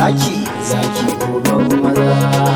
zaki zaki uban maza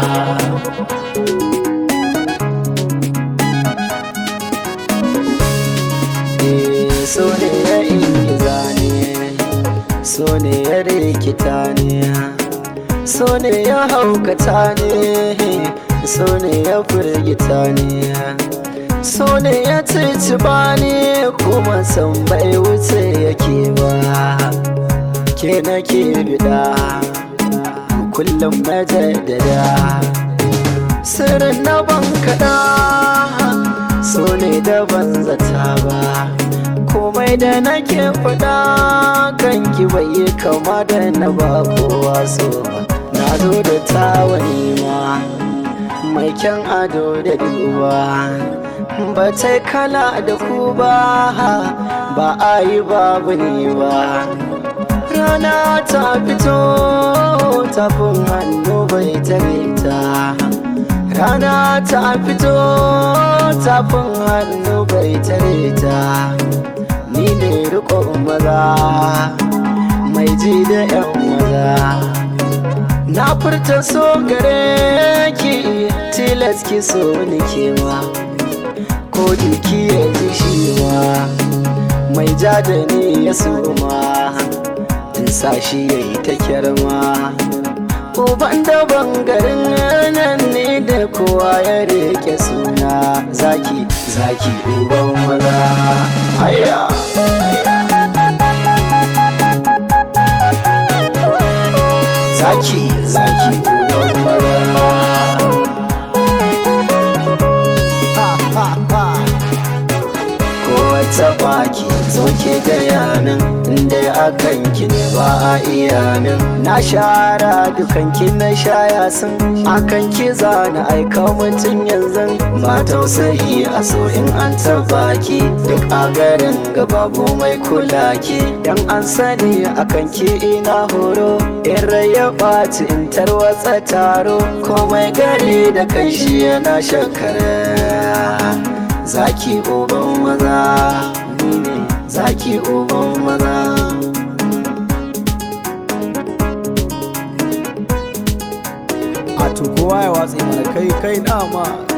Eh, so ne ya ingiza ne so ne ya rikita ne so ne ya haukata ne so ne ya firgita ne so ne ya ciciba ne kuma san bai wuce yake ba ke nake bida kullum na jaddada sirrin na ban kaɗa so ne da ban zata ba komai da nake faɗa kanki bai yi kama da na ba kowa so ba na zo da tawani ma mai kyan ado da duba ba ta kala da ku ba ba a yi babu ni ba rana ta fito tafin hannu bai tare ta rana ta fito tafin hannu bai tare ta ni ne rikon maza mai ji da yan maza na furta so gare ki tilas ki so ni kewa ko jiki ya ji shi ma mai ja da ni ya suma in sa shi ya yi ta kyarma uban da bangarin nan ne da kowa ya rike suna zaki zaki uban maza haya zaki zaki uban maza kowace baki zoke gaya min inda akan ki ne ba a iya min na shara dukan ki na shaya sun akan ki zana aika mutum yanzu ba tausayi a so in an taba ki duk a garin babu mai kula ki dan an sani akan ki ina horo in ya ɓaci in tarwatsa taro komai gari da kanshi yana shakara zaki uban maza ni ne zaki uban maza a to kowa ya watsi mana kai kai dama